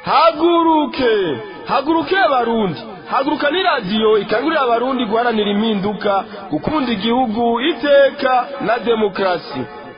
haguruke haguruke abarundi haguruka ni radiyo ikangurira abarundi guharanira impinduka gukunda igihugu iteka na demokarasi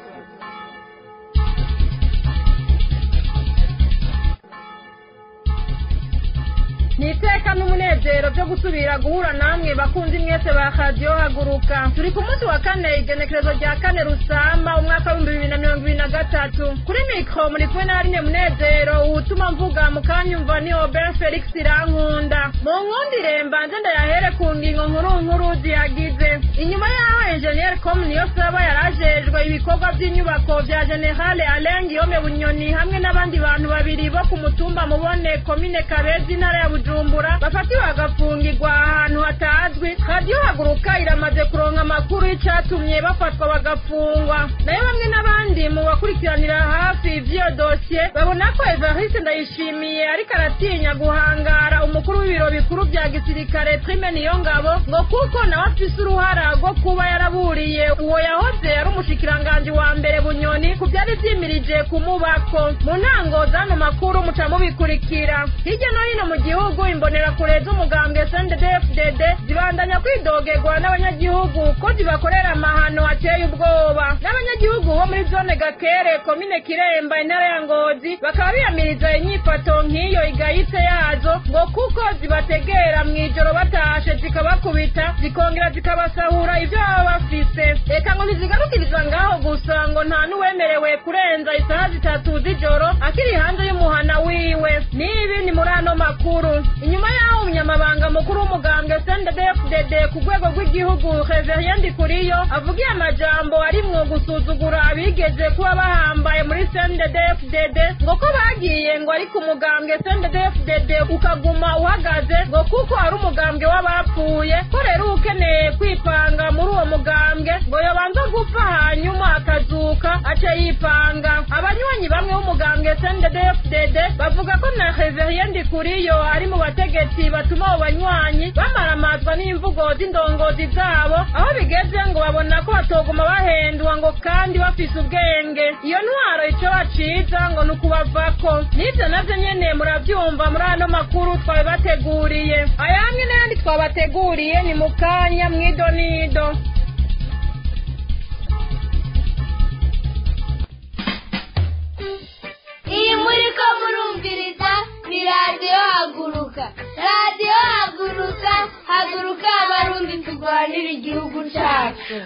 ni iteka n'umunezero byo gusubira guhura namwe bakunzi mwese ba radiyo haguruka turi ku munsi wa kane igenekerezo rya kane rusamba umwaka w'ibihumbi bibiri na mirongo ibiri na gatatu kuri mikoro muri kumwe na rine munezero utuma mvuga mu kanyumva ni obert felix irankunda mu nkundire mbanze ndayahere ku ngingo nkuru nkuru ziyagize inyuma y'aho enjeniyeri komu niyo saba yarajejwe ibikorwa by'inyubako bya generale alain guillaume bunyoni hamwe n'abandi bantu babiri bo ku mutumba mubone komine kabezi intara ya bujumbura bafatiwe bagafungirwa ahantu hatazwi radiyo haguruka iramaze kuronka amakuru y'icatumye bafatwa bagafungwa nayo bamwe n'abandi mu bakurikiranira hafi ivy'iyo dosiye babona ko evariste ndayishimiye ariko aratinya guhangara umukuru w'ibiro bikuru vya gisirikare prime niyo ngabo ngo kuko nawe afise uruhara rwo kuba yaraburiye uwo yahoze ari umushikiranganji wa mbere bunyoni ku vyari vyimirije kumubako mu ntango z'ano makuru muca mubikurikira hirya no hino mu gihugu imbonerakure z'umugambwe sndfdd zibandanya kwidogerwa n'abanyagihugu ko zibakorera amahano ateye ubwoba n'abanyagihugu bo muri zone gakere komine kiremba intara ya ngozi bakaba biyamiriza inyifato nk'iyo igayitse yazo ngo kuko zibategera mw'ijoro batashe zikabakubita zikongera zikabasahura ivyo baba bafise reka ngo ntizigarukiriza ngaho gusa ngo nta n'uwemerewe kurenza isaha zitatu z'ijoro akiri hanze y'umuhana wiwe n'ibi ni muri ano makuru inyuma y'aho umunyamabanga mukuru w'umugambwe sndfdd ku rwego rw'igihugu reverien ndikuriyo avugiye amajambo arimwo gusuzugura abigeze kuba bahambaye muri sndfdd ngo ko bagiye ngo ari ku mugambwe sndfdd ukaguma uhagaze ngo kuko ari umugambwe w'abapfuye ko rero ukeneye kwipanga muri uwo mugambwe ngo yobanza gupfa hanyuma akazuka ace yipanga abanywanyi bamwe b'umugambwe sndfdd bavuga ko na reverien ndikuriyo ari mu bategetsi batuma abo banywanyi bamaramazwa n'imvugo z'indongozi zabo aho bigeze ngo babona ko batoguma bahendwa ngo kandi bafise ubwenge iyo ntwaro ico baciza ngo ni ukubavako n'ivyo navyo nyene muravyumva muri ano makuru twabibateguriye aya hamwe n'ayandi twabateguriye ni mu kanya mw'idonido iyi muri ko murumviriza ni radiyo haguruka radiyo haguruka haguruka abarundi turwanira igihugu cyacu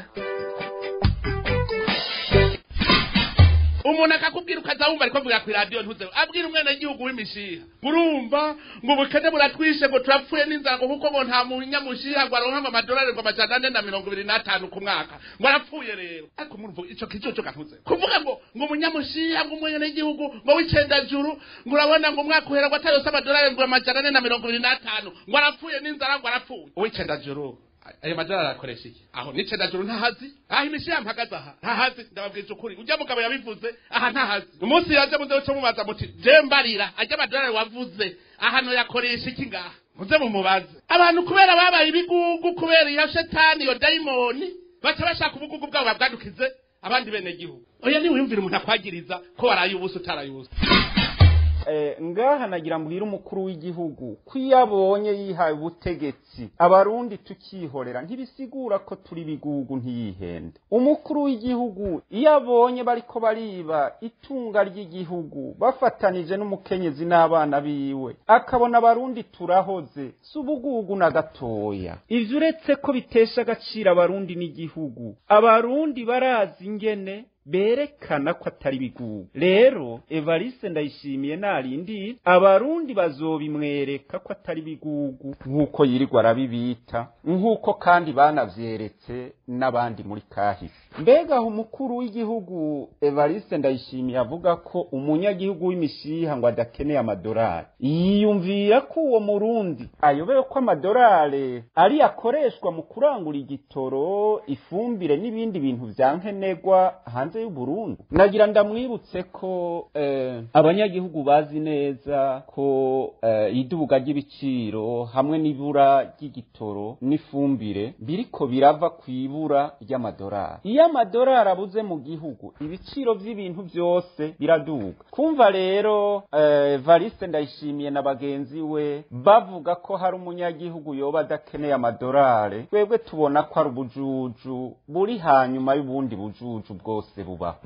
umuntu akakubwira ukaza wumva ariko mvuga ku iradiyo ntuze abwira umwana w'igihugu w'imishiha murumva ngo ubukene buratwishe ngo turapfuye n'inzara ngo kuko ngo nta munyamushiha ngo aronka ngo amadolari ngo amajana ane na mirongo ibiri n'atanu ku mwaka ngo arapfuye rero ariko murumva ico kicoco kantuze kuvuga ngo ngo umunyamushiha ngo umwene w'igihugu ngo w'icendajuru ngo urabona ngo umwaka uhera ngo atayose amadolari ngo amajana ane na mirongo ibiri n'atanu ngo arapfuye n'inzara ngo arapfuye uw'icendajuru ayo madolari arakoresha iki aho n'icendajuru ntahazi aho imishiha mpagaze aha ntahazi ndababwije ukuri ujya mugabo yabivuze aha ntahazi umunsi yaje muze cyo mubaza muti je mbarira ajya amadolari wavuze ahano yakoresha iki ngaha muze mumubaze abantu kubera babaye ibigugu kubera iyo shetani iyo dayimoni baca bashaka ubugugu bwabo babwadukize abandi bene gihugu oya niwiyumvira umuntu akwagiriza ko waraye ubusa utaraye ubusa ngaha nagira mbwira umukuru w'igihugu ko iyo abonye yihaye ubutegetsi abarundi tukihorera ntibisigura ko turi bigugu ntiyihende umukuru w'igihugu iyo abonye bariko bariba itunga ry'igihugu bafatanije n'umukenyezi n'abana biwe akabona abarundi turahoze si ubugugu na gatoya ivyo uretse ko bitesha agaciro abarundi n'igihugu abarundi barazi ingene berekana ko atari bigugu rero evariste ndayishimiye narindi abarundi bazobimwereka ko atari bigugu nk'uko yirirwa arabibita nk'uko kandi banavyeretse n'abandi muri kahise mbega aho umukuru w'igihugu evariste ndayishimiye avuga ko umunyagihugu w'imishiha ngo adakeneye amadolari yiyumvira ko uwo murundi ayobewe ko amadolari ari akoreshwa mu kurangura igitoro ifumbire n'ibindi bintu vya nkenerwa hanze hanze y'uburundi nagira ndamwibutse ko eh, abanyagihugu bazi neza ko eh, idubuga ry'ibiciro hamwe n'ibura ry'igitoro n'ifumbire biriko birava ku ibura ry'amadolari iyo amadolari abuze mu gihugu ibiciro by'ibintu byose biraduga kumva rero eh, variste ndayishimiye na bagenzi we bavuga ko hari umunyagihugu yoba adakeneye amadolari twebwe tubona ko ari ubujuju buri hanyuma y'ubundi bujuju bwose bubaho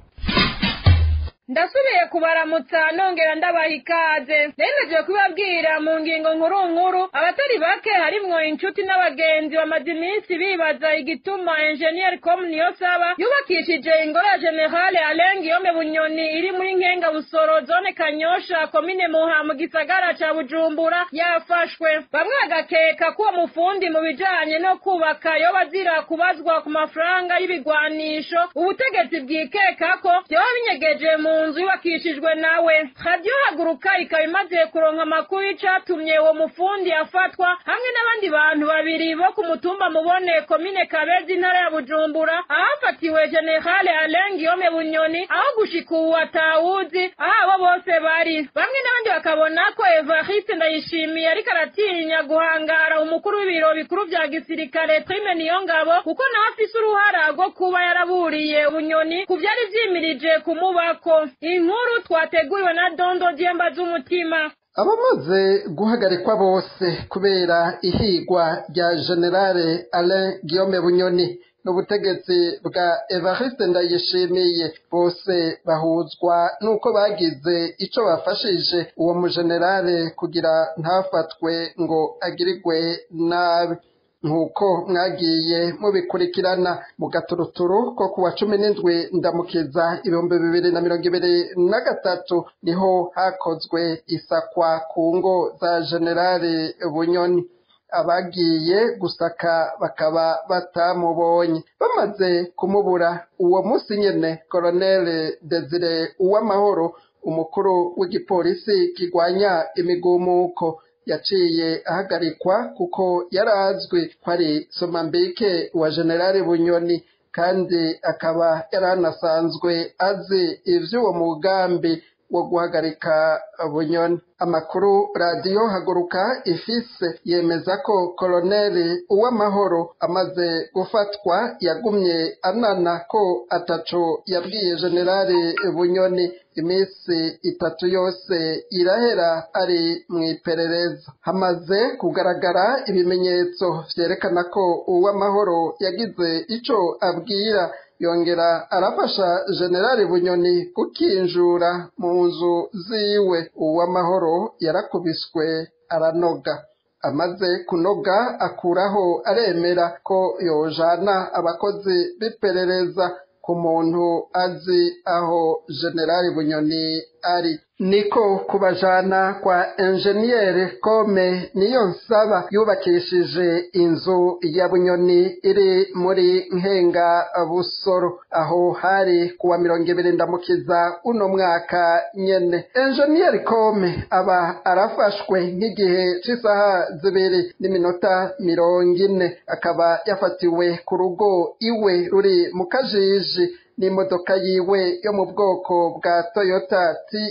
ndasubiye kubaramutsa nongera ndabaha ikaze nemeje kubabwira mu ngingo nkuru nkuru abatari bake harimwo inshuti n'abagenzi bamaze iminsi bibaza igituma enjeniyeri komu niyo saba yubakishije ingoro ya generale alengi yome bunyoni iri muri nkenga busoro zone kanyosha komine muha mu gisagara ca bujumbura yafashwe bamwe bagakeka ko uwo mufundi mu bijanye no kubaka yoba azira kubazwa ku mafaranga y'ibigwanisho ubutegetsi bwikeka ko vyoba binyegeje mu nzu yubakishijwe nawe radiyo haguruka ikaba imaze kuronka amakuru y'icatumye uwo mufundi afatwa hamwe n'abandi bantu babiri bo ku mutumba mubone komine kabezi intara ya bujumbura ahafatiwe generale alengi yome bunyoni aho gushika ubu atawuzi aho abo bose bari bamwe n'abandi bakabona ko evariste ndayishimiye ariko aratinya guhangara umukuru w'ibiro bikuru vya gisirikare prime niyo ngabo kuko nawe afise uruhara rwo kuba yaraburiye bunyoni ku vyari vyimirije kumubako inkuru twateguriwe na dondo dyemba z'umutima abamaze guhagarikwa bose kubera ihigwa rya generale alain guillaume bunyoni n'ubutegetsi bwa evariste ndayishimiye bose bahuzwa n'uko bagize ico bafashije uwo mujenerale kugira ntafatwe ngo agirirwe nabi nk'uko mwagiye mubikurikirana mu gaturuturu ko kuwa cumi n'indwi ndamukiza ibihumbi bibiri na mirongo ibiri na gatatu niho hakozwe isakwa ku ngo za generale bunyoni abagiye gusaka bakaba batamubonye bamaze kumubura uwo munsi nyene koroneli desire uwamahoro umukuru w'igipolisi kigwanya imigumuko yaciye ahagarikwa kuko yari azwi ko ari somambike wa generale bunyoni kandi akaba yari anasanzwe azi ivy'uwo mugambi wo guhagarika bunyoni amakuru radiyo haguruka ifise yemeza ko koloneli uw'amahoro amaze gufatwa yagumye anana ko ataco yabwiye generale bunyoni iminsi itatu yose irahera ari mu iperereza hamaze kugaragara ibimenyetso vyerekana ko uw'amahoro yagize ico abwira yongera arafasha generali bunyoni gukinjura mu nzu ziwe uw'amahoro yarakubiswe aranoga amaze kunoga akuraho aremera ko yojana abakozi b'iperereza ku muntu azi aho generali bunyoni ari niko kubajana kwa enjeniyeri kome niyo nsaba yubakishije inzu ya bunyoni iri muri nkenga busoro aho hari kuwa mirongo ibiri ndamukiza uno mwaka nyene enjeniyeri kome aba arafashwe nk'igihe c'isaha zibiri n'iminota mirongo ine akaba yafatiwe ku rugo iwe ruri mu kajiji n'imodoka yiwe yo mu bwoko bwa toyota ti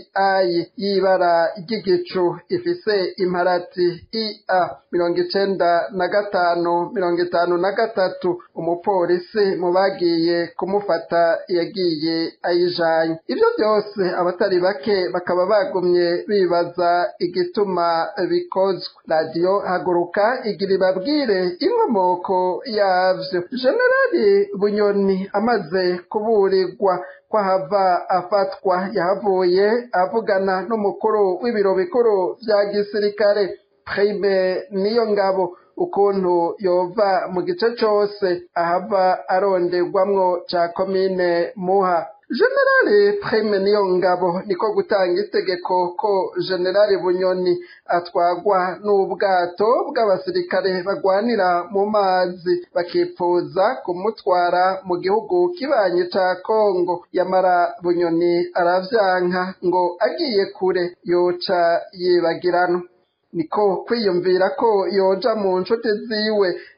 y'ibara ry'igicu ifise imparati ia mirongo icenda na gatanu mirongo itanu na gatatu umupolisi mu bagiye kumufata yagiye ayijanye ivyo byose abatari bake bakaba bagumye bibaza igituma bikozwe radiyo haguruka igira ibabwire inkomoko yavyo generali bunyoni amaze kuburirwa ko ahava afatwa yahavuye avugana n'umukuru w'ibiro bikuru vya gisirikare prime niyo ngabo ukuntu yova mu gice cose ahava aronderwamwo ca komine muha generali prime niyo ngabo niko gutanga itegeko ko generali bunyoni atwagwa n'ubwato bw'abasirikare bagwanira mu mazi bakipfuza kumutwara mu gihugu kibanyi ca kongo yamara bunyoni aravyanka ngo agiye kure yoca yibagiranwa niko kwiyumvira ko yoja mu nshuti ziwe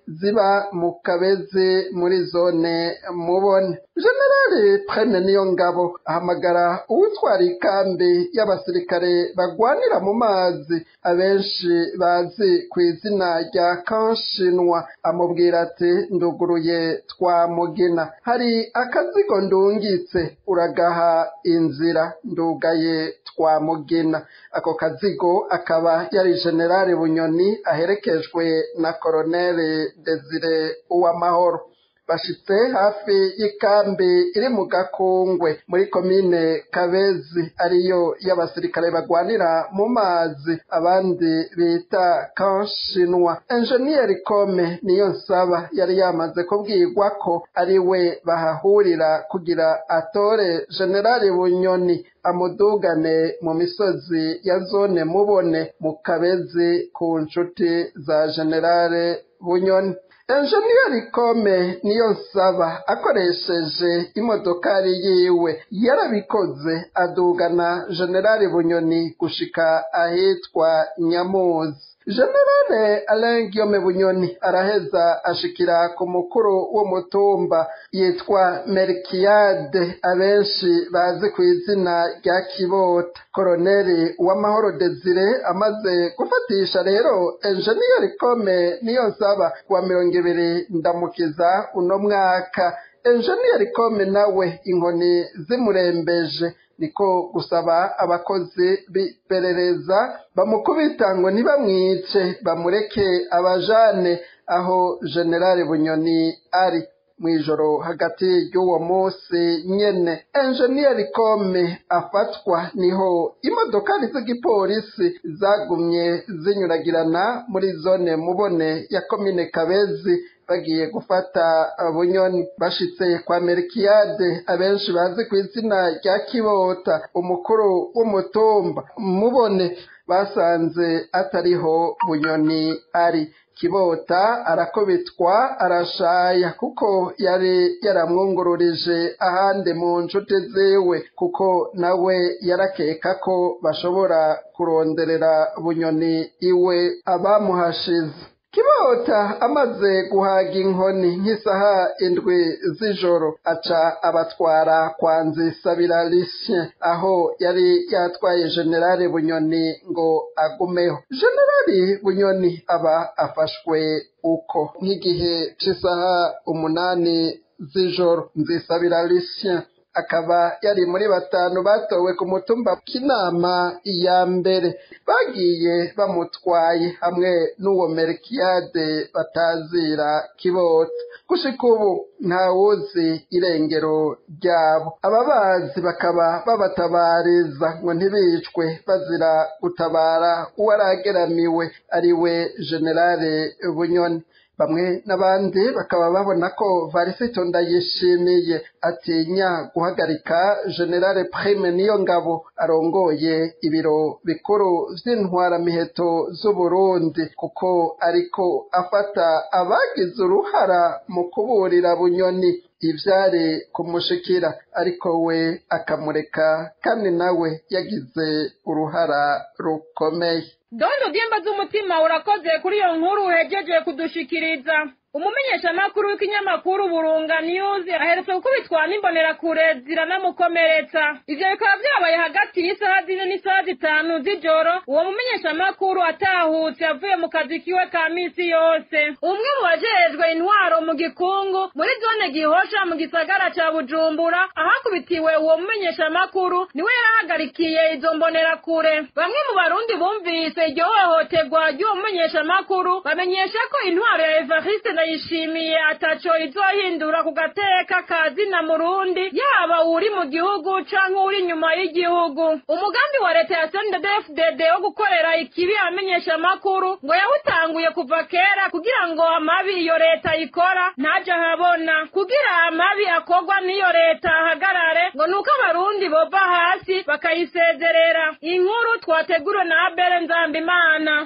ziba mu kabezi muri zone mubone generali prene niyo ngabo ahamagara uwutwara ikambi y'abasirikare bagwanira mu mazi abenshi bazi ku izina rya kanshinwa amubwira ati nduguruye twa mugina hari akazigo ndungitse uragaha inzira ndugaye twa mugina ako kazigo akaba yari generali bunyoni aherekejwe na koroneli desire uwamahoro bashitse hafi y'ikambi iri mu gakungwe muri komine kabezi ariyo y'abasirikare bagwanira mu mazi abandi bita kanshinwa enjeniyeri kome niyo nsaba yari yamaze kubwirwa ko ari we bahahurira kugira atore generali bunyoni amudugane mu misozi ya zone mubone mu kabezi ku nshuti za generale bunyoni enjeniyeri kome niyo nsaba akoresheje imodokari yiwe yarabikoze adugana generali bunyoni gushika ahitwa nyamuzi generale alain guillaume bunyoni araheza ashikira ku mukuru w'umutumba yitwa merikiyade abenshi bazi ku izina rya kibota koroneli uwamahoro desire amaze gufatisha rero enjeniyeri kome niyo nsaba kuwa mirongo ibiri ndamukiza uno mwaka enjeniyeri kome nawe inkoni zimurembeje niko gusaba abakozi b'iperereza bamukubita ngo ntibamwice bamureke abajane aho generali bunyoni ari mu ijoro hagati y'uwo munsi nyene enjeniyeri kome afatwa niho imodokari z'igipolisi zagumye zinyuragirana muri zone mubone ya komine kabezi bagiye gufata bunyoni bashitse kwa merikiyade abenshi bazi ku izina rya kibota umukuru w'umutumba mubone basanze atariho bunyoni ari kibota arakubitwa arashaya kuko yari yaramwungururije ahandi mu nshuti ziwe kuko nawe yarakeka ko bashobora kuronderera bunyoni iwe abamuhashize kibota amaze guhaga inkoni nk'isaha indwi z'ijoro aca abatwara kwa nzisabira lisien aho yari yatwaye generale bunyoni ngo agumeho generali bunyoni aba afashwe uko nk'igihe cy'isaha umunani z'ijoro nzisabira lisien akaba yari muri batanu batowe ku mutumba k'inama ya mbere bagiye bamutwaye hamwe n'uwo merikiyade batazira kibota gushika ubu ntawuzi irengero ryabo ababazi bakaba babatabariza ngo ntibicwe bazira gutabara uwarageramiwe ari we generale bunyoni bamwe n'abandi bakaba babona ko varisito ndayishimiye atinya guhagarika generale prime niyo ngabo arongoye ibiro bikuru vy'intwaramiheto z'uburundi kuko ariko afata abagize uruhara mu kuburira bunyoni ivyari kumushikira ariko we akamureka kandi nawe yagize uruhara rukomeye dondo dyemba z'umutima urakoze kuri iyo nkuru uhejeje kudushikiriza umumenyeshamakuru w'ikinyamakuru burunga news aherutse gukubitwa n'imbonerakure ziranamukomeretsa ivyo bikaba vyabaye hagati y'isaha zine n'isaha zitanu z'ijoro uwo mumenyeshamakuru atahutse avuye mu kazi kiwe ka misi yose umwe mu bajejwe intwaro mu gikungu muri zone gihosha mu gisagara ca bujumbura ahakubitiwe uwo mumenyeshamakuru niwe yarahagarikiye izo mbonerakure bamwe mu barundi bumvise iryo hohoterwa ry'uwo mumenyeshamakuru bamenyesha ko intwaro ya evariste ndayishimiye ataco izohindura ku gateka ka zina murundi yaba uri mu gihugu canke uri inyuma y'igihugu umugambi wa leta ya sndfdd wo gukorera ikibi abamenyeshamakuru ngo yawutanguye kuva kera kugira ngo amabi iyo leta ikora ntaje ahabona kugira amabi akorwa n'iyo leta ahagarare ngo nuko abarundi bova hasi bakayisezerera inkuru twateguriwe na abere nzambimana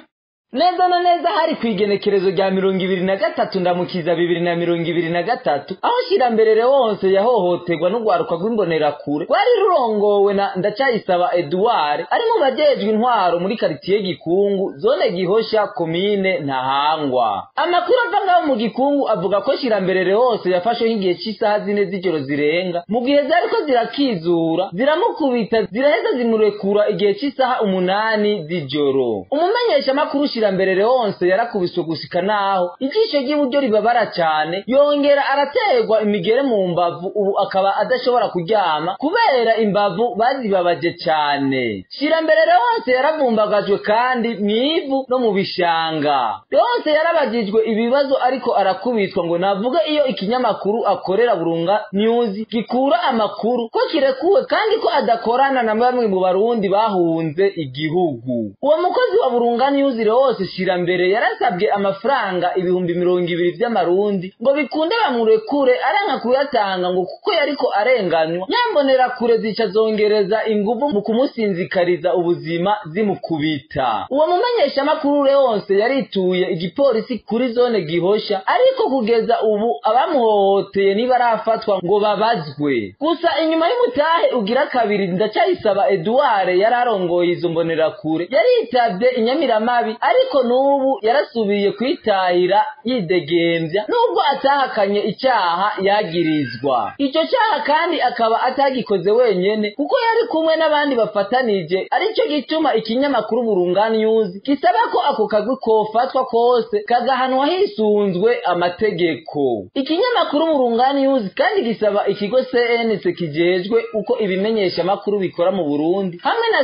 neza na neza hari ku igenekerezo rya mirongo ibiri na gatatu ndamukiza bibiri na mirongo ibiri na gatatu aho shirambere wose yahohoterwa n'urwaruka rw'imbonerakure rwari rurongowe na ndacayisaba eduard ari mu bajejwe intwaro muri karitiye gikungu zone gihosha komine ntahangwa amakuru ava ngaho mu gikungu avuga ko shirambere wose yafashwe nk'igihe cy'isaha zine z'ijoro zirenga mu gihe zariko zirakizura ziramukubita ziraheza zimurekura igihe cy'isaha umunani z'ijoro umumenyeshamakuru shirambere wose yarakubiswe gushika naho ijisho ry'iburyo ribabara cyane yongera araterwa imigere mu mbavu ubu akaba adashobora kuryama kubera imbavu bazibabaje cyane shirambere wose yaravumbagajwe kandi mu ivu no mu bishanga wose yarabagijwe ibibazo ariko arakubitwa ngo navuge iyo ikinyamakuru akorera burunga news gikura amakuru ko kirekuwe kandi ko adakorana na bamwe mu barundi bahunze igihugu uwo mukozi wa burunga news wose shirambere yarasabwe amafaranga ibihumbi mirongo ibiri vy'amarundi ngo bikunde bamurekure aranka kuyatanga ngo kuko yariko arenganywa nyambonera kure zica zongereza inguvu mu kumusinzikariza ubuzima zimukubita uwo mumenyeshamakuru wose yarituye igipolisi kuri zone gihosha ariko kugeza ubu abamuhohoteye ntibarafatwa ngo babazwe gusa inyuma y'umutahe ugira kabiri ndacayisaba eduard yari arongoye izo mbonerakure yaritavye inyamiramabi ariko n'ubu yarasubiye kwitahira yidegembya nubwo atahakanye icyaha yagirizwa icyo cyaha kandi akaba atagikoze wenyene kuko yari kumwe n'abandi bafatanije aricyo gituma ikinyamakuru burunga news gisaba ko ako kagwi kofatwa kose kagahanwa hisunzwe amategeko ikinyamakuru burunga news kandi gisaba ikigo cnc kijejwe uko ibimenyesha makuru bikora mu burundi hamwe na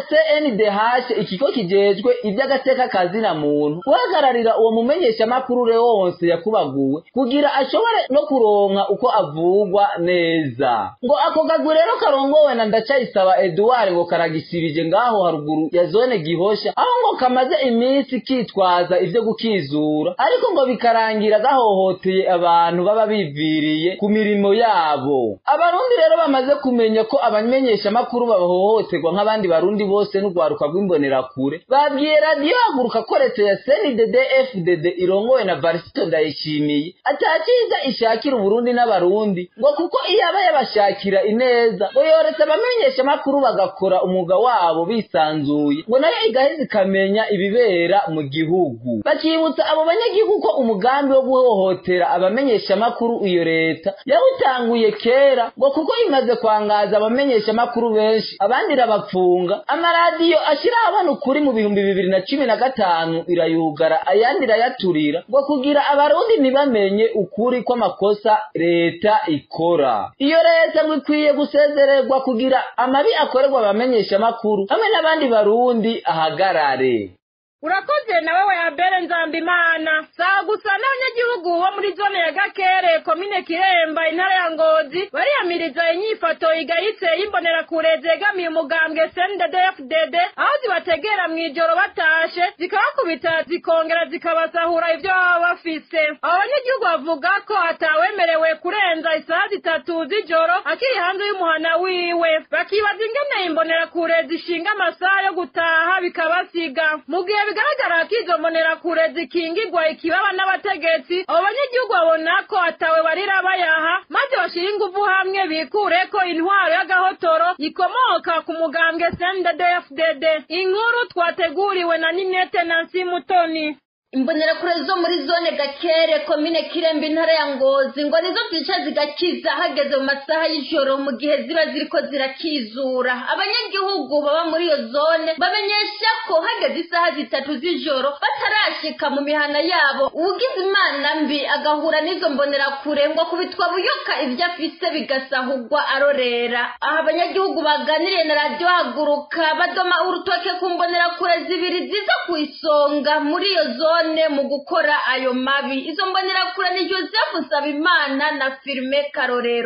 cndh ikigo kijejwe iby'agateka kazina muntu guhagararira uwo mumenyeshamakuru wose yakubaguwe kugira ashobore no kuronka uko avugwa neza ngo ako kagwi rero karongowe na ndacayisaba eduard ngo karagisibije ngaho haruguru ya zone gihosha aho ngo kamaze iminsi kitwaza ivyo gukizura ariko ngo bikarangira gahohoteye abantu baba biviriye ku mirimo yabo abarundi rero bamaze kumenya ko abamenyeshamakuru bahohoterwa nk'abandi barundi bose n'urwaruka rw'imbonerakure babwiye radiyo haguruka ko leta ya cndd fdd irongowe na varisito ndayishimiye atakiza ishakira uburundi n'abarundi ngo kuko iyo aba yabashakira ineza ngo yoretse abamenyeshamakuru bagakora umwuga wabo bisanzuye ngo nayo igaheza ikamenya ibibera mu gihugu bakibutsa abo banyagihugu ko umugambi wo guhohotera abamenyeshamakuru iyo leta yawutanguye kera ngo kuko imaze kwangaza abamenyeshamakuru benshi abandi irabapfunga amaradiyo ashyiraho abana ukuri mu bihumbi bibiri na cumi na gatanu irayugara ayandi irayaturira ngo kugira abarundi ntibamenye ukuri kw'amakosa leta ikora iyo leta ngo ikwiye gusezererwa kugira amabi akorerwa abamenyeshamakuru hamwe n'abandi barundi ahagarare urakoze nawe we abere nzambimana saa gusa n'abanyagihugu bo muri zone ya gakere komine kiremba intara ya ngozi bariyamiriza inyifato igayitse y'imbonerakure zegamiye umugambwe cnddfdd aho zibategera mu ijoro batashe zikabakubita zikongera zikabasahura ibyo baba bafise abo banyagihugu bavuga ko atawemerewe kurenza isaha zitatu z'ijoro akiri hanze y'umuhana wiwe bakibaza ingene imbonerakure zishinga amasaha yo gutaha bikabasiga mu gihe bigaragara ko izo mbonerakure zikingirwa ikibaba n'abategetsi abo banyagihugu babona ko atawe barira bayaha maze bashyira ingufu hamwe bikure ko intwaro y'agahotoro ikomoka ku mugambwe cnddfdd inkuru twateguriwe na ninete nansi mutoni imbonerakure zo muri zone gakere komine kirembe intara ya ngozi ngo nizo zica zigakiza hageze mu masaha y'ijoro mu gihe ziba ziriko zirakizura abanyagihugu baba muri iyo zone bamenyesha ko hageze isaha zitatu z'ijoro batarashika mu mihana yabo uwugize imana mbi agahura n'izo mbonerakure ngo kubitwa buyoka ibyo afise bigasahugwa arorera aha abanyagihugu baganiriye na radiyo haguruka badoma urutoke ku mbonerakure zibiri ziza ku isonga muri iyo zone mu gukora ayo mabi izo mbonerakure ni joseph nsabimana na firime karorero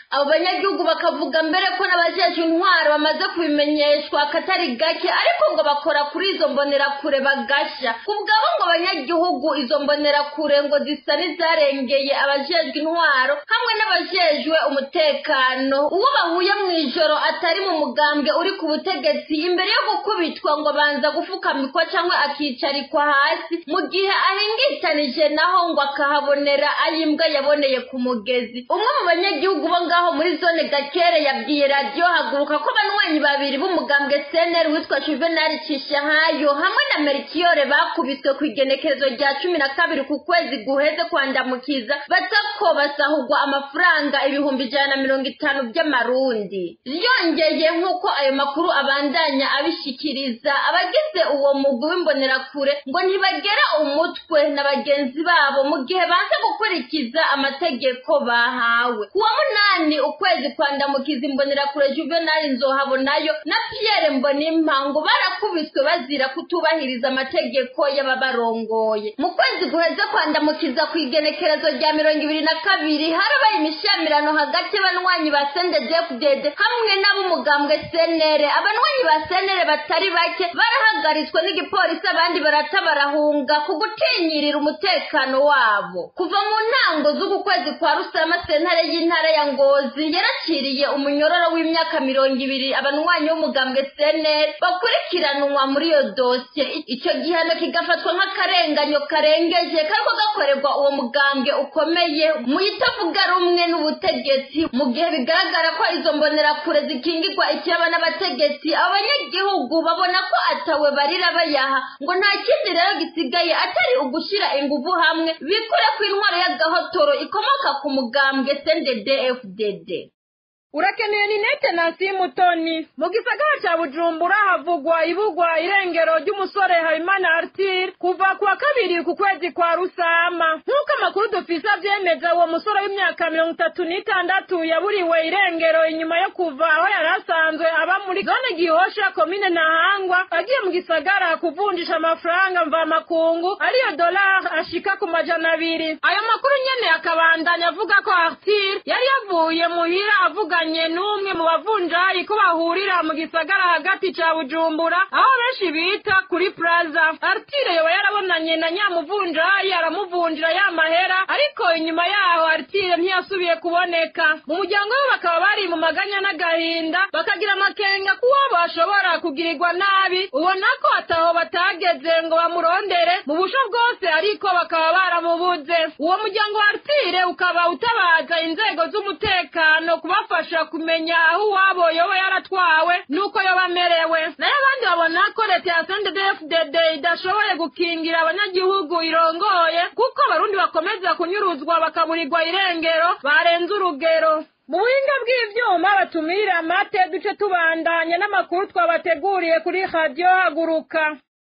abo banyagihugu bakavuga mbere ko n'abajeje intwaro bamaze kubimenyeshwa akatari gake ariko ngo bakora kuri izo mbonerakure bagasha ku bwabo ngo abanyagihugu izo mbonerakure ngo zisa n'izarengeye abajejwe intwaro hamwe n'abajejwe umutekano uwo bahuye mu ijoro atari mu mugambwe uri ku butegetsi imbere yo gukubitwa ngo abanza gufukamikwa cyangwa akicarikwa hasi mu gihe ahingitanije naho ngo akahabonera ayimbwa yaboneye ku mugezi umwe mu banyagihugu bo ngaho muri zone gakere yabwiye radiyo haguruka ko abanywanyi babiri b'umugambwe seneri witwa juvenal cishahayo hamwe na merikiyore bakubiswe ku igenekerezo rya cumi na kabiri ku kwezi guheze kwandamukiza batako basahugwa amafaranga ibihumbi ijana na mirongo itanu by'amarundi ryongeye nk'uko ayo makuru abandanya abishikiriza abagize uwo mugwi w'imbonerakure ngo ntibagera umutwe na bagenzi babo mu gihe banze gukurikiza amategeko bahawe kuwa munani ukwezi kwandamukiza imbonerakure juvenal nzohabonayo na pierre mbonimpa ngo barakubiswe bazira kutubahiriza amategeko y'ababarongoye mu kwezi guheze kwandamukiza ku igenekerezo rya mirongo ibiri na kabiri harabaye imishamirano hagati y'abanywanyi ba sendedefudede hamwe n'ab'umugambwe senere abanywanyi ba senere batari bake barahagaritswe n'igipolisi abandi barata barahunga ku gutinyirira umutekano wabo kuva mu ntango z'uku kwezi kwa rusama sentare y'intara ya ngozi yaraciriye umunyororo w'imyaka mirongo ibiri abanywanyi b'umugambwe senere bakurikiranwa muri iyo dosiye icyo gihano kigafatwa nk'akarenganyo karengeje kariko gakorerwa uwo mugambwe ukomeye mu itavuga rumwe n'ubutegetsi mu gihe bigaragara ko izo mbonerakure zikingirwa ikiraba n'abategetsi abo banyagihugu babona ko atawe barira bayaha ngo nta kindi rero gisigaye atari ugushyira ingufu hamwe bikore ku intwaro y'agahotoro ikomoka ku mugambwe sndedfdd urakeneye ninete nansi mutoni mu gisagara cya bujumbura havugwa ibugwa irengero ry'umusore habimana artire kuva ku wa kabiri ku kwezi kwa rusama nk'uko amakuru dufise avyemeza uwo musore w'imyaka mirongo itatu n'itandatu yaburiwe irengero inyuma yo kuva aho yari asanzwe aba muri zone gihosha komine ntahangwa agiye mu gisagara kuvunjisha amafaranga mvamakungu ariyo dolari ashika ku majana abiri ayo makuru nyene akabandanya avuga ko artire yari yavuye muhira avuganye n'umwe mu bavunjayi ko bahurira mu gisagara hagati ca bujumbura aho benshi bita kuri plaza artire yoba yarabonanye na nyamuvunjayi aramuvunjira ya mahera ariko inyuma yaho artire ntiyasubiye kuboneka mu muryango we bakaba bari mu maganya n'agahinda bakagira amakenga kuwo bashobora kugirirwa nabi ubona ko ataho batageze ngo bamurondere mu busho bwose ariko bakaba baramubuze uwo muryango wa artire ukaba utabaza inzego z'umutekano kubafasha kumenya aho uwabo yoba yaratwawe n'uko yoba amerewe nayo abandi babona ko leta ya sndfdd idashoboye gukingira abanyagihugu irongoye kuko abarundi bakomeza kunyuruzwa bakaburirwa irengero barenze urugero mu buhinga bw'ivyuma batumirira amate duce tubandanya n'amakuru twabateguriye kuri radiyo haguruka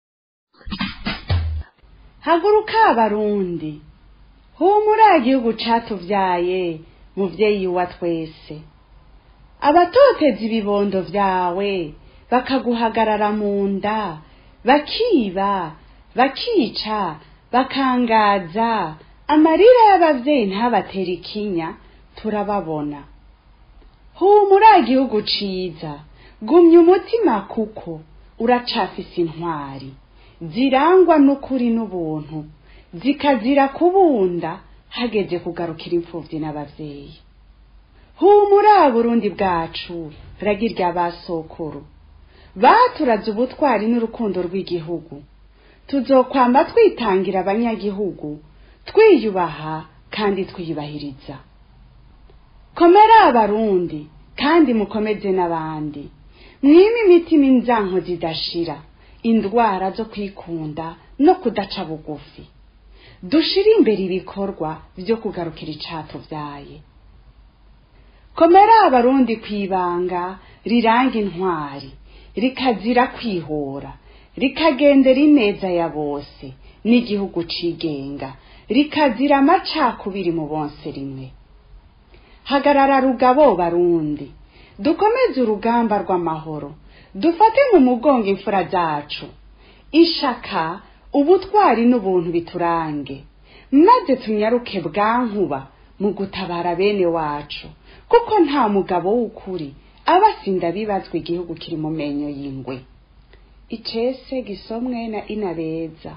haguruka abarundi humura igihugu catuvyaye muvyeyi wa twese abatoteza ibibondo vyawe bakaguhagarara mu nda bakiba bakica bakangaza amarira y'abavyeyi ntabatera ikinya turababona humura igihugu ciza gumya umutima kuko uracafise intwari zirangwa n'ukuri n'ubuntu zikazira kubunda hageze kugarukira imfuvyi n'abavyeyi humura burundi bwacu ragirya basokuru baturaze ubutwari n'urukundo rw'igihugu tuzokwamba twitangira abanyagihugu twiyubaha kandi twiyubahiriza komera abarundi kandi mukomeze n'abandi mwime imitima inzanko zidashira indwara zo kwikunda no kudaca bugufi dushire imbere ibikorwa vyo kugarukira icatuvyaye komera abarundi kwibanga riranga intwari rikazira kwihora rikagendera ineza ya bose n'igihugu cigenga rikazira amacakubiri mu bonse rimwe hagarara rugabo barundi dukomeze urugamba rw'amahoro dufate mu mugongo imfura zacu ishaka ubutwari n'ubuntu biturange maze tunyaruke bwankuba mu gutabara bene wacu kuko nta mugabo w'ukuri aba asinda bibazwa igihugu kiri mu menyo y'ingwe icese gisomwe na inabeza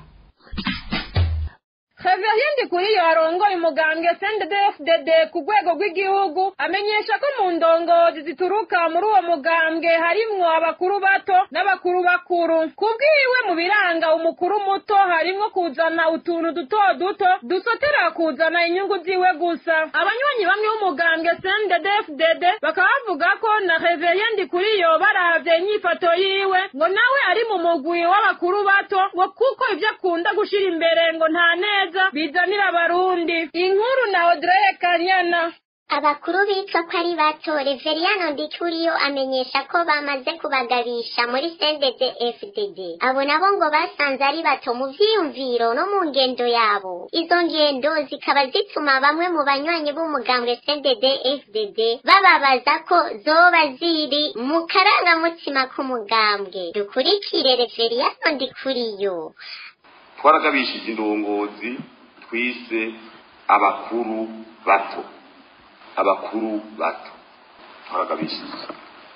Xavier kuri iyo arongoye umugambwe CNDD-FDD ku rwego rw'igihugu amenyesha ko mu ndongozi zituruka muri uwo mugambwe harimwo abakuru bato n'abakuru bakuru kubwiwe mu biranga umukuru muto harimwo kuzana utuntu duto duto dusotera kuzana inyungu ziwe gusa abanywanyi bamwe b'umugambwe CNDD-FDD bakaba bavuga ko na Xavier kuri iyo baravye inyifato yiwe ngo nawe ari mu mugwi w'abakuru bato ngo kuko ivyo akunda gushira imbere ngo nta neza bizanira abarundi inkuru na Audrey Kanyana abakuru bitwa ko ari bato reveriyano ndikuriyo amenyesha ko bamaze kubagabisha muri sendede fdd abo nabo ngo basanze ari bato mu vyiyumviro no mu ngendo yabo izo ngendo zikaba zituma bamwe mu banywanyi b'umugambwe sendede fdd bababaza ko zoba ziri mu karangamutima k'umugambwe dukurikire reveriyano ndikuriyo twaragabishije indongozi twise abakuru bato abakuru bato twaragabishije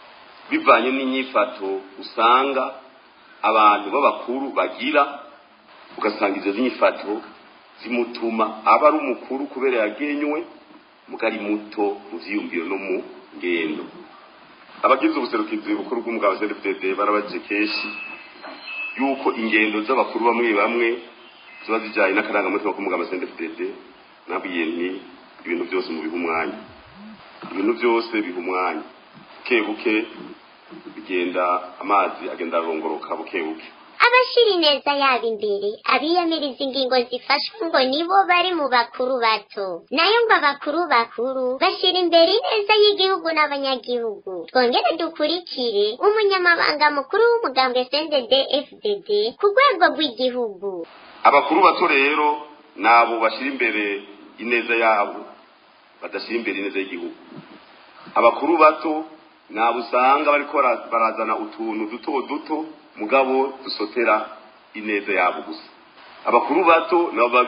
bivanye n'inyifato usanga abantu b'abakuru bagira ugasanga izo nyifato zimutuma aba ari umukuru kubera yagenywe mugari muto mu vyiyumviro no mu ngendo abagize ubuserukizi bukuru bw'umugabo CNDD barabajije kenshi yuko ingendo z'abakuru bamwe bamwe ziba zijyanye n'akarangamutima k'umugabo CNDD nabwiye nti ibintu byose mu biha umwanya ibintu byose biha umwanya buke buke bigenda amazi agenda arongoroka buke buke abashira ineza yabo imbere abiyamiriza ingingo zifashwe ngo nibo bari mu bakuru bato nayo ngo abakuru bakuru bashira imbere ineza y'igihugu n'abanyagihugu twongere dukurikire umunyamabanga mukuru w'umugambwe sended fdd ku rwego rw'igihugu abakuru bato rero nabo bashira imbere ineza yabo badashyira imbere ineza y'igihugu abakuru bato nabo usanga bariko barazana utuntu duto duto mugabo dusotera ineza yabo gusa abakuru bato nabo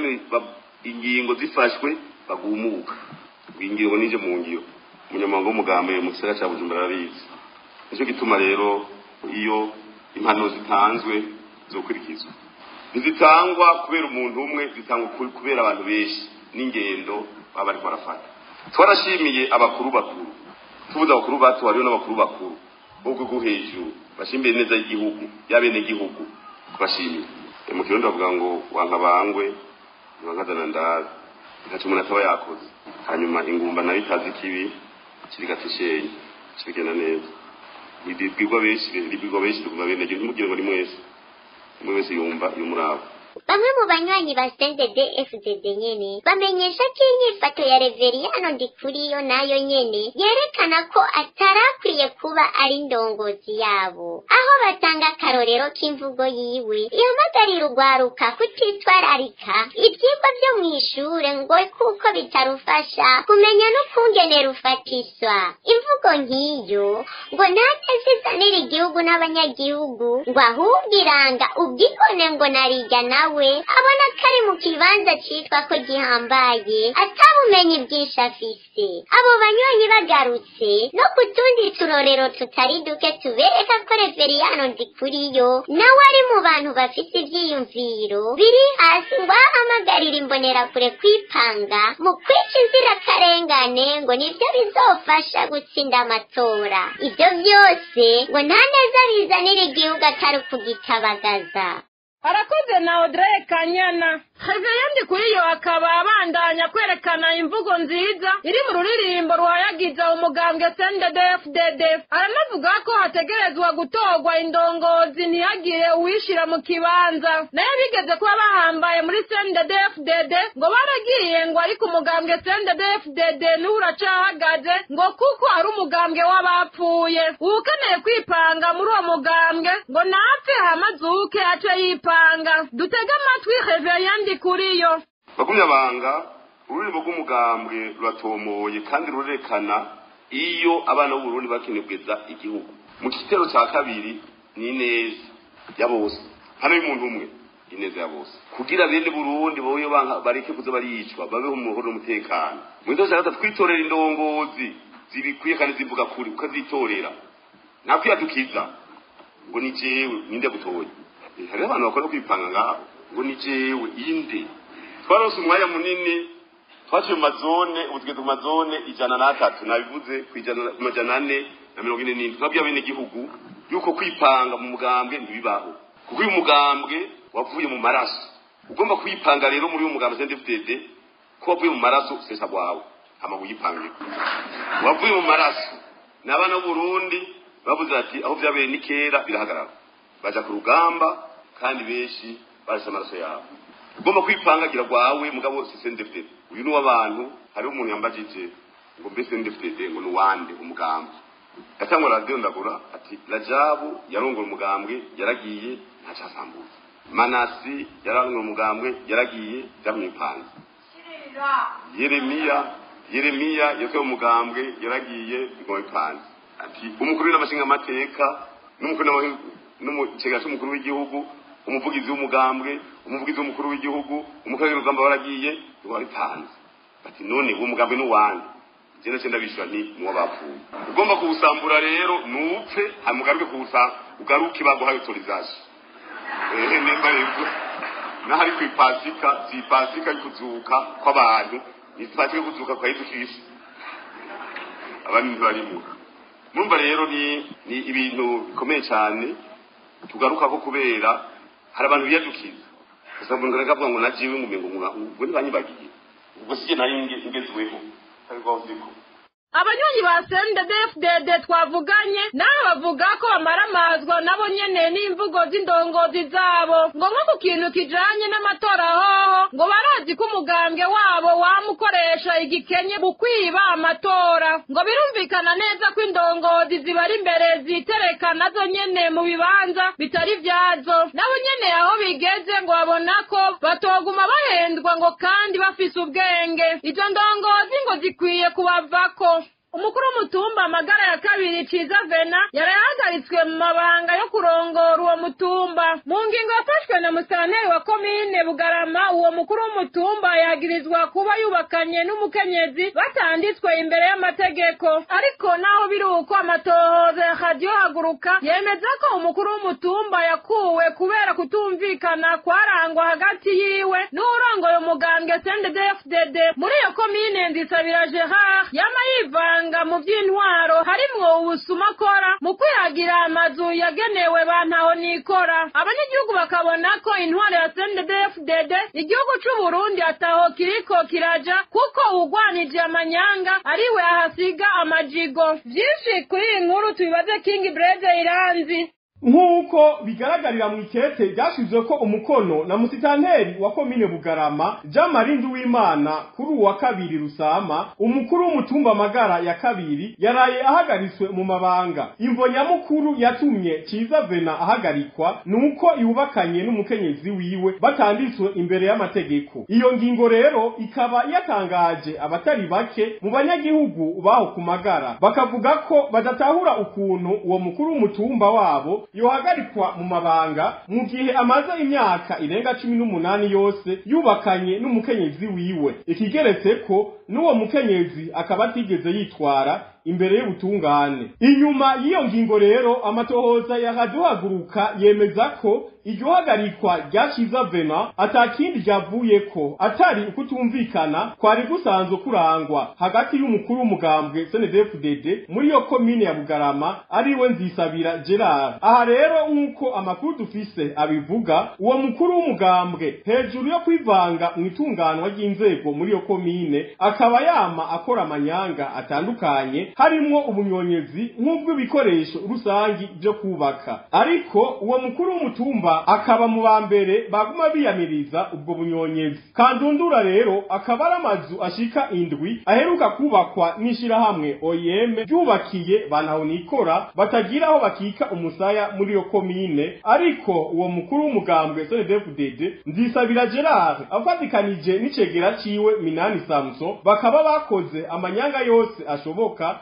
ingingo zifashwe bagumuka ingingo nije mu ngiro umunyamabanga w'umugambi mu gisagara cya bujumbura arabizi nicyo gituma rero iyo impano zitanzwe zokurikizwa ntizitangwa kubera umuntu umwe zitangwa kubera abantu benshi n'ingendo baba bariko barafata twarashimiye abakuru bakuru tuvuze abakuru bato hariho n'abakuru bakuru bo rwego hejuru bashimbire neza y'igihugu y'abene gihugu kubashimira mu kirundi bavuga ngo wankabangwe ntiwankazana ndazi ntaco umuntu ataba yakoze hanyuma ingumba nayo itazi ikibi kirigata ishenyi kirigenda neza ntibibwirwa benshi ribwirwa benshi riguma bene gihugu ntimugire ngo ni mwese umwe wese yumva y'umurava bamwe mu banywanyi ba sendede fdd nyene bamenyesha ko inyifato ya reveriyano ndikuriyo nayo nyene yerekana ko atarakwiye kuba ari ndongozi yabo aho batanga akarorero k'imvugo yiwe ihamagarira urwaruka kutitwararika ivyigwa vyo mw'ishure ngo kuko bitarufasha kumenya n'ukungene rufatiswa imvugo nk'iyo ngo ntateze izanira igihugu n'abanyagihugu ngo ahubwo iranga ubwibone ngo narirya nawe nawe abona ko ari mu kibanza citwa ko gihambaye atabumenyi bwinshi afise abo banywanyi bagarutse no ku tundi turorero tutari duke tubereka ko reveriyano ndikuriyo nawe ari mu bantu bafise ivyiyumviro biri hasi ngo ahamagarira imbonerakure kwipanga mu kwica inzirakarengane ngo nivyo bizofasha gutsinda amatora ivyo vyose ngo nta neza bizanira igihugu atari ukugitabagaza arakoze na Audrey Kanyana Xavier kuri yo akaba abandanya kwerekana imvugo nziza iri mu ruririmbo rwayagiza umugambwe CNDD-FDD aranavuga ko hategerezwa gutorwa indongozi ntihagire uwishira mu kibanza nayo bigeze kuba bahambaye muri CNDD-FDD ngo baragiye ngo ariko umugambwe CNDD-FDD niwe uracahagaze ngo kuko ari umugambwe w'abapfuye uwukeneye kwipanga muri uwo mugambwe ngo napfe hamazuke ace yipanga dutege amatwi Xavier kuriyo bagumyabanga ururimo rw'umugambwe ruratomoye kandi rurerekana iyo abana b'uburundi bakenebweza igihugu mu gitero cya kabiri ni neza ya bose hano y'umuntu umwe ineza ya bose kugira bene burundi boyo banka bareke kuza baricwa babeho mu muhoro n'umutekano mu ndoto za gatatu twitorera indongozi zibikwiye kandi zivuga kuri ukazitorera nta kwiyadukiza ngo ni jewe ninde gutoye Eh, hariho abantu bakora kwipanga ngaho ngo ni jewe inde twarose umwanya munini twaciye mu mazone ubu tugeze mu mazone ijana n'atatu nabivuze ku ijana ku majana ane na mirongo ine n'indwi twabwiye abenegihugu yuko kwipanga mu mugambwe ntibibaho kuko uyu mugambwe wavuye mu maraso ugomba kwipanga rero muri uyu mugambwe CNDD-FDD ko wavuye mu maraso sesa rwawe hama wipange wavuye mu maraso n'abana b'uburundi bavuze ati aho byabereye ni kera birahagarara baja ku rugamba kandi benshi barashe amaraso yabo ugomba kwipangagira rwawe mugabo si CNDD-FDD uyu ni w'abantu hariho umuntu yambajije ngo mbese CNDD-FDD ngo ni wande umugambi yatangwa radiyo ndagura ati rajabu yarongora umugambwe yaragiye ntacasambuza manasi yarongora umugambwe yaragiye byamwipanze yeremiya yeremiya yasohoye umugambwe yaragiye bigomwipanze ati umukuru n'amashinga amateka n'umukuru n'umukega cy'umukuru w'igihugu umuvugizi w'umugambwe umuvugizi w'umukuru w'igihugu umukuru w'urugamba baragiye bigomwipanze ati none uwo mugambwe ni uwande jena cyenda bishwa nti nuwo bapfuye ugomba kuwusambura rero nupfe hanyuma ugaruke kuwusa ugaruke baguhaye autorisation ehe nimba rero n'ahari ku ipasika si ipasika y'ukuzuka kw'abantu ni ipasika y'ukuzuka kwa yesu kristo abandi ntibarimo murumva rero ni ni ibintu bikomeye cyane tugaruka ko kubera hari abantu biyadukiza gusa umuntu akavuga ngo najiwe ngo umengo ngo ntibanyibagiye ubwo si nari ngezweho ariko uziko abanywanyi ba CNDD-FDD twavuganye nabo bavuga ko bamaramazwa nabo nyene n'imvugo z'indongozi zabo ngo nko ku kintu kijanye n'amatora hoho ngo barazi ko umugambwe wabo wamukoresha igikenye mu kwiba amatora ngo birumvikana neza ko indongozi zibari imbere zitereka nazo nyene mu bibanza bitari vyazo nabo nyene aho bigeze ngo babona ko batoguma bahendwa ngo kandi bafise ubwenge izo ndongozi ngo zikwiye kubavako umukuru w'umutumba amagara ya kabiri ciza vena yarahagaritswe mu mabanga yo kurongora uwo mutumba mu ngingo yafashwe na musitanteri wa komine bugarama uwo mukuru w'umutumba yagirizwa kuba yubakanye n'umukenyezi batanditswe imbere y'amategeko ariko naho biri uko amatohoza ya radiyo haguruka yemeza ko umukuru w'umutumba yakuwe kubera kutumvikana kwarangwa hagati yiwe n'urongoye umugambwe CNDD-FDD muri iyo komine ndisabira gerard yama yivanga mu by'intwaro harimwo ubusuma akora mu kwihagira amazu yagenewe bantaho nikora abanyagihugu bakabona ko intwaro ya CNDD-FDD igihugu c'u Burundi ataho kiriko kiraja kuko uwugwanije amanyanga ariwe ahasiga amajigo vyinshi kuri iyi nkuru tubibaze King Brede Iranzi nk'uko bigaragarira mu ikete ryashyizwe ko umukono na musitanteri wa komine bugarama jean marie nduwimana kuri uwa kabiri rusama umukuru w'umutumba magara ya kabiri yaraye ahagaritswe mu mabanga imvo nyamukuru yatumye ciza vena ahagarikwa ni uko yubakanye n'umukenyezi wiwe batanditswe imbere y'amategeko iyo ngingo rero ikaba yatangaje abatari bake mu banyagihugu baho ku magara bakavuga ko badatahura ukuntu uwo mukuru w'umutumba wabo yohagarikwa mu mabanga mu gihe amaze imyaka irenga cumi n'umunani yose yubakanye n'umukenyezi wiwe ikigeretse ko n'uwo mukenyezi akaba atigeze yitwara imbere y'ubutungane inyuma y'iyo ngingo rero amatohoza yakaduhaguruka yemeza ko iryo hagarikwa rya ciza vena atakindi ryavuyeko atari ukutumvikana kwari gusanzwe kurangwa hagati y'umukuru w'umugambwe CNDD-FDD muri iyo komine ya Bugarama ariwe Nzisabira Gerard aha rero nk'uko amakuru dufise abivuga uwo mukuru w'umugambwe hejuru yo kwivanga mu itunganwa ry'inzego muri iyo komine akaba yama akora amanyanga atandukanye harimwo ubunyonyezi nk'ubw'ibikoresho rusangi byo kubaka ariko uwo mukuru w'umutumba akaba mu ba mbere baguma biyamiriza ubwo bunyonyezi kandundura rero akaba ari amazu ashika indwi aheruka kubakwa n'ishirahamwe OIM ryubakiye banahonikora batagira aho bakika umusaya muri iyo komine ariko uwo mukuru w'umugambwe CNDD-FDD Nzisabira Gerard afatikanije n'icegera ciwe Minani Samson bakaba bakoze amanyanga yose ashoboka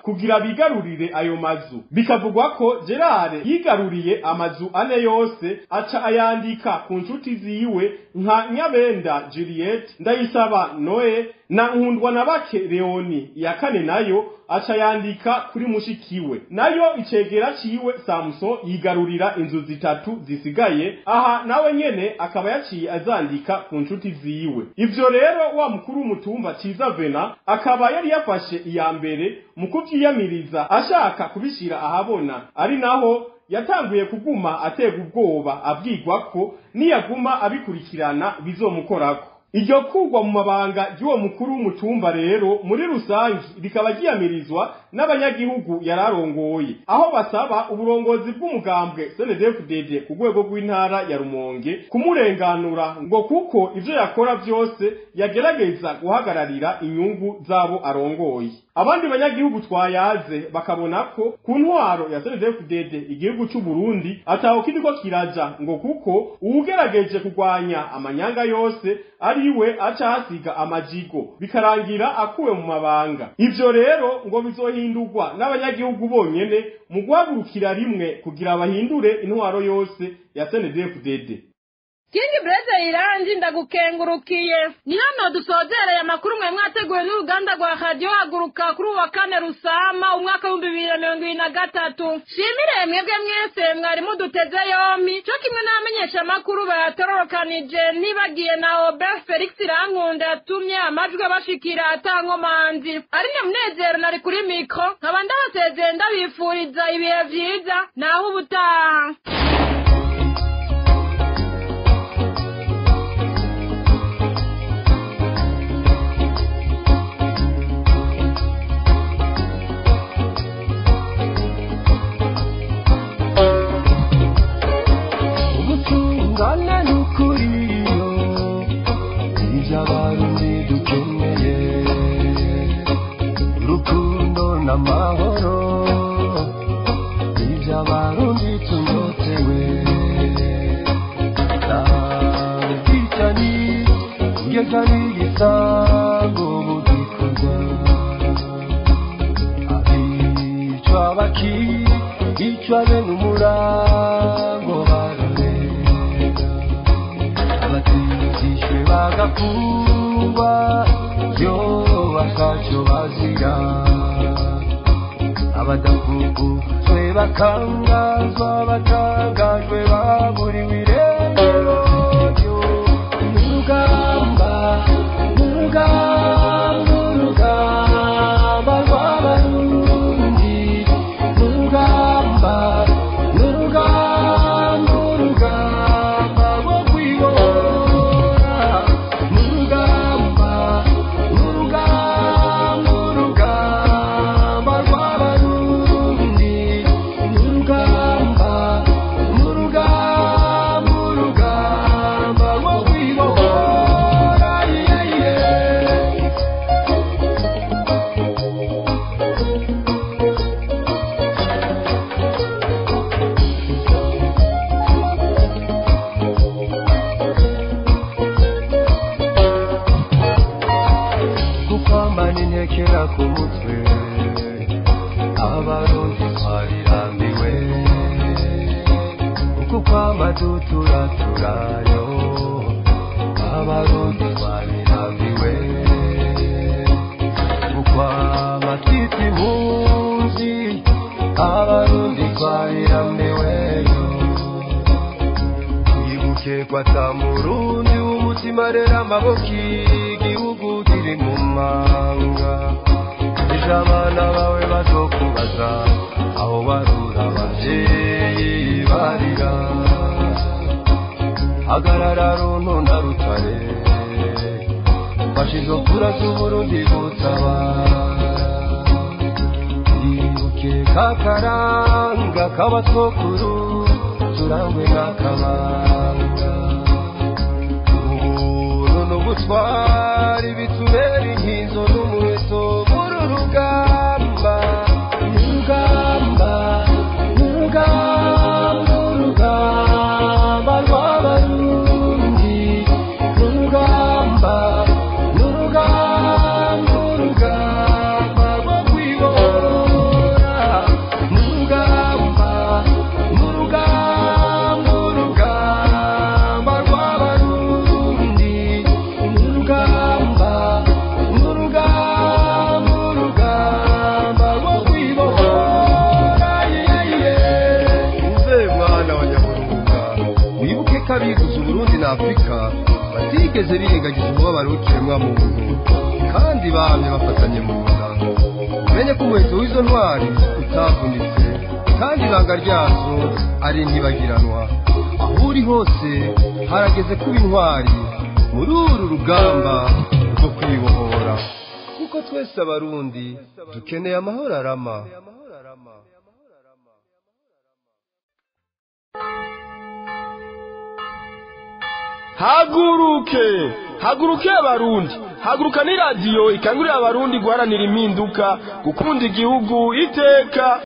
kugira bigarurire ayo mazu bikavugwa ko gerard yigaruriye amazu ane yose aca ayandika ku nshuti ziwe nka nyabenda juliette ndayisaba noe na nkundwa na bake leoni iya kane nayo aca yandika kuri mushikiwe nayo icegera ciwe samuson yigarurira inzu zitatu zisigaye aha nawe nyene akaba yaciye azandika ku nshuti ziwe ivyo rero wa mukuru w'umutumba ciza vena akaba yari yafashe iya mbere mu kuvyiyamiriza ashaka kubishira ahabona ari naho yatanguye kuguma atega ubwoba abwirwa ko niyaguma abikurikirana bizomukorako iryo kugwa mu mabanga ry'uwo mukuru w'umutumba rero muri rusangi rikaba ryiyamirizwa n'abanyagihugu yararongoye aho basaba uburongozi bw'umugambwe CNDD-FDD ku rwego rw'intara ya Rumonge kumurenganura ngo kuko ivyo yakora vyose yagerageza guhagararira inyungu zabo arongoye abandi banyagihugu twayaze bakabona ko ku ntwaro ya CNDD-FDD igihugu c'u Burundi ataho kiriko kiraja ngo kuko uwugerageje kurwanya amanyanga yose ariwe aca hasiga amajigo bikarangira akuwe mu mabanga ivyo rero ngo bizohindurwa n'abanyagihugu bonyene mu guhagurukira rimwe kugira bahindure intwaro yose ya CNDD-FDD kingi bureze irangi ndagukengurukiye ni hano dusozereye amakuru mwe mwateguwe n'uruganda rwa radiyo haguruka kuri uwa kane rusama umwaka w'ibihumbi bibiri na mirongo ibiri na gatatu shimire mwebwe mwese mwari muduteze yombi cyo kimwe n'abamenyesha amakuru bayatororokanije ntibagiye na obert felix rankunda yatumye amajwi abashikira atankomanzi ari nyamunezero nari kuri mikoro nkaba ndabasezeye ndabifuriza ibihe vyiza naho ubutaha ubutungane n'ukuriyo ibyo abarundi dukeneye urukundo n'amahoro ibyo abarundi tunyotewe nta bwicanyi ngeza n'igisango mu gikorwa abicwa bakicwa bene umurango bararega abatindishwe bagafungwa yo bakaco bazira abadafungujwe bakangazwa batangajwe baburiwe irengero ryo n'urugamba n'urugamba n'urugamba rw'abarundi n'urugamba n'urugamba urugamba rwo kwibora n'urugamba n'urugamba urugamba rw'abarundi n'urugamba n'urugamba urugamba rwo kwibora yeah, yeah. gupambana intekera ku mutwe abarundi twarirambiwe uku kwama duturaturayo abarundi twarirambiwe ukwama twita impunzi abarundi twarirambiweyo twibuke ko ata murundi w'umutima rero amaboko igihugu kiri mu manga ejo abana bawe bazokubaza aho barura abavyeyi barira hagarara runtu na rutare fasha izo kura z'uburundi gutabara twibuke kakaranga k'abasokuru turangwe n'akabanga ubuntu n'ubutwari bitubera inkinzo n'umuheto muri urugamba n'urugamba n'urugamba urugamba rw'abarundi n'urugamba n'urugamba urugamba rwo kwibora abiguze uburundi na afurika batigeze birengagiza umubabaro w'ikiremwa muntu kandi bahamye bafatanye mu nda umenye ko umuheto w'izo ntwari utavunitse kandi ibanga ryazo ari ntibagiranwa aho uri hose harageze kuba intwari muri uru rugamba rwo kwibohora kuko twese abarundi dukeneye amahoro arama haguruke haguruke abarundi haguruka ni radiyo ikangurira abarundi guharanira impinduka gukunda igihugu iteka